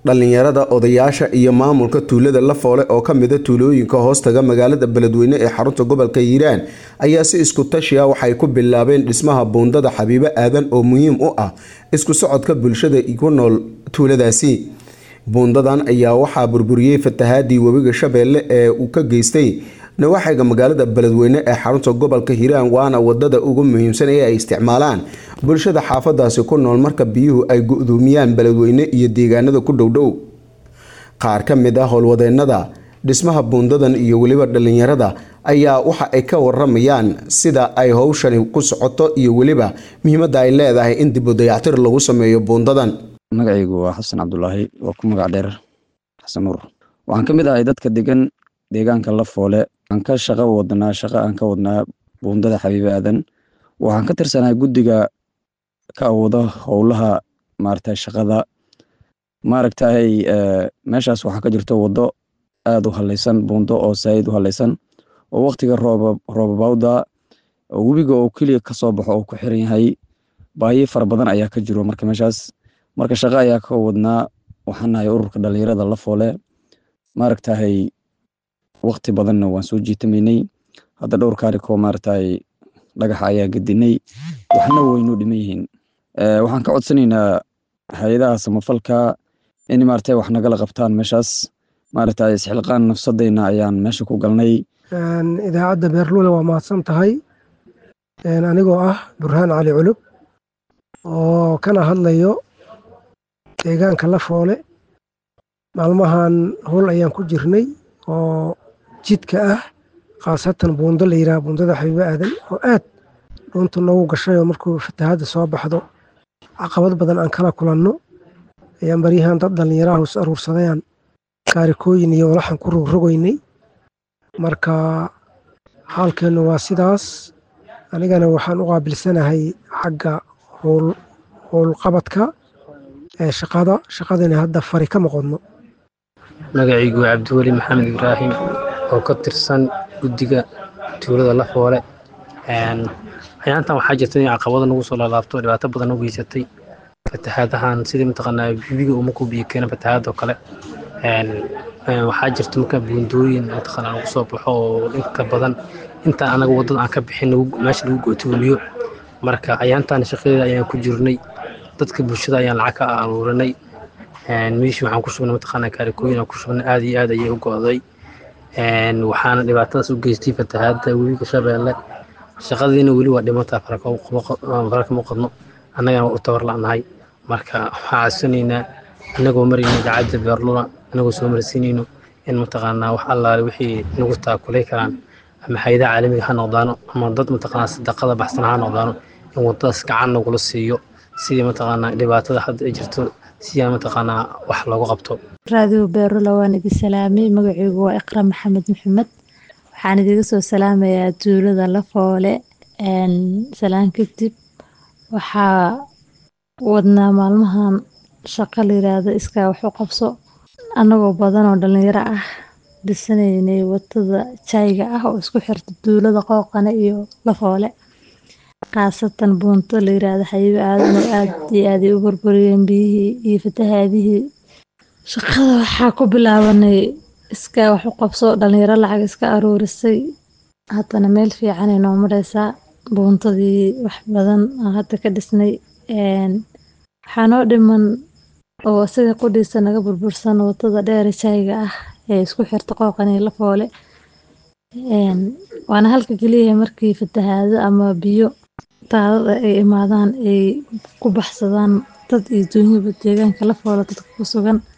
dhallinyarada odayaasha iyo maamulka tuulada lafoole oo ka mida tuulooyinka hoostaga magaalada beledweyne ee xarunta gobolka hiiraan ayaa si isku tashiya waxay ku bilaabeen dhismaha buundada xabiibo aadan oo muhiim u ah isku socodka bulshada ku nool tuuladaasi buundadan ayaa waxaa burburiyey fatahaadii webiga shabeelle ee uu ka geystay nawaaxiga magaalada beledweyne ee xarunta gobolka hiiraan waana wadada ugu muhiimsan ee ay isticmaalaan bulshada xaafadaasi ku nool marka biyuhu ay gu-doomiyaan beledweyne iyo deegaanada ku dhowdhow qaar ka mid ah howlwadeenada dhismaha buundadan iyo weliba dhalinyarada ayaa waxa ay ka waramayaan sida ay howshani ku socoto iyo weliba muhiimada ay leedahay in dib u dayactir lagu sameeyo buundadan magacaygu waa xasan cabdulaahi waa ku magac dheer xasan nuur waxaan ka mid ahay dadka degan deegaanka lafoole aan ka shaqo wadnaa shaqo aan ka wadnaa buundada xabiibe aadan waxaan ka tirsanahay guddiga ka awooda howlaha maaragtay shaqada maaragtay meeshaas waxaa ka jirto waddo aad u halaysan buundo oo saayid u halaysan oo waqtiga rooba roobabawda webiga oo keliya kasoo baxo oo ku xiran yahay baahi fara badan ayaa ka jiro marka meeshaas marka shaqo ayaa ka wadnaa waxaan nahay ururka dhalinyarada lafoole maaragtahay waqti badanna waan soo jiitamaynay hadda dhowr kaarikoo maaragtay dhagaxa ayaa gedinay waxna waynu dhiman yihiin waxaan ka codsanaynaa hay-adaha samafalka in maaragtay wax nagala qabtaan meeshaas maaragtay isxilqaan nafsadayna ayaan meesha ku galnay idaacadda beerluule waa mahadsan tahay anigoo ah burhaan cali culub oo kana hadlayo deegaanka lafoole maalmahan howl ayaan ku jirnay oo jidka ah khaasatan buundo la yidhaha buundada xabiibo aadan oo aad dhuunta noogu gashayoo markuu fatahaadda soo baxdo caqabad badan aan kala kulanno ayaan baryahan dad dhallinyaraha is aruursadayaan kaarikooyin iyo walaxan ku rogrogaynay marka xaalkeennu waa sidaas anigana waxaan u qaabilsanahay xagga howlqabadka ee shaqada shaqadana hadda fari ka maqodno magacaygu waa cabdiweli maxamed ibraahim oo ka tirsan guddiga tuulada lafoole ayaantan waxaa jirta in caqabada nagu soo laalaabto dhibaato badan u geysatay fatahaadahan sidii mataqaanaa bibiga uma ku biyo keena fatahaadoo kale waxaa jirta marka buundooyin mataqaanaa lagu soo baxo oo inta badan intaan anaga waddada aan ka bixin meesha lagu go'toomiyo marka ayaantan shaqadeeda ayaan ku jirnay dadka bulshada ayaan lacag ka aruurinay meeshii waxaan ku shubnay mataqaanaa kaarikooyin aan ku shubnay aad iyo aad ayay u go'day waxaana dhibaatadaas u geystay fatahaadda webiga shabeelle shaqadiina weli waa dhimantaa fara kama qodno annagana waa u tabar la'nahay marka waxaan codsanaynaa annagoo marayna idaacadda beerluna annagoo soo marsiinayno in mataqaanaa wax allaale wixii nagu taakulay karaan ama hayadaha caalamiga ha noqdaano ama dad mataqaanaa sadaqada baxsan ha noqdaano in waddadaas gacan nagula siiyo sidii mataqaanaa dhibaatada hadda ay jirto siyaa mataqaanaa wax loogu qabto raadiyo beerula waan idin salaamay magacaygu waa iqra maxamed maxamed waxaan idiga soo salaamayaa tuulada lafoole salaan kadib waxaa wadnaa maalmahan shaqo la yiraahdo iskaa wax u qabso annagoo badan oo dhalinyaro ah dhisanaynay wadada jayga ah oo isku xirta tuulada qooqane iyo lafoole khaasatan buunto la yiraahdo xayibo aadan oo aad iyo aad ay u burburiyeen biyihii iyo fatahaadihii shaqada waxaa ku bilaabanay iskaa wax u qabso dhalinyaro lacag iska aruurisay haddana meel fiicanay noo mareysaa buuntadii wax badan aan hadda ka dhisnay waxaa noo dhiman oo isaga qudhiisa naga burbursan wadada dheere jayga ah ee isku xirta qooqan iyo lafoole waana halka keliyaha markii fatahaado ama biyo daadada ay imaadaan ay ku baxsadaan dad iyo duunyaba deegaanka lafoole dadka ku sugan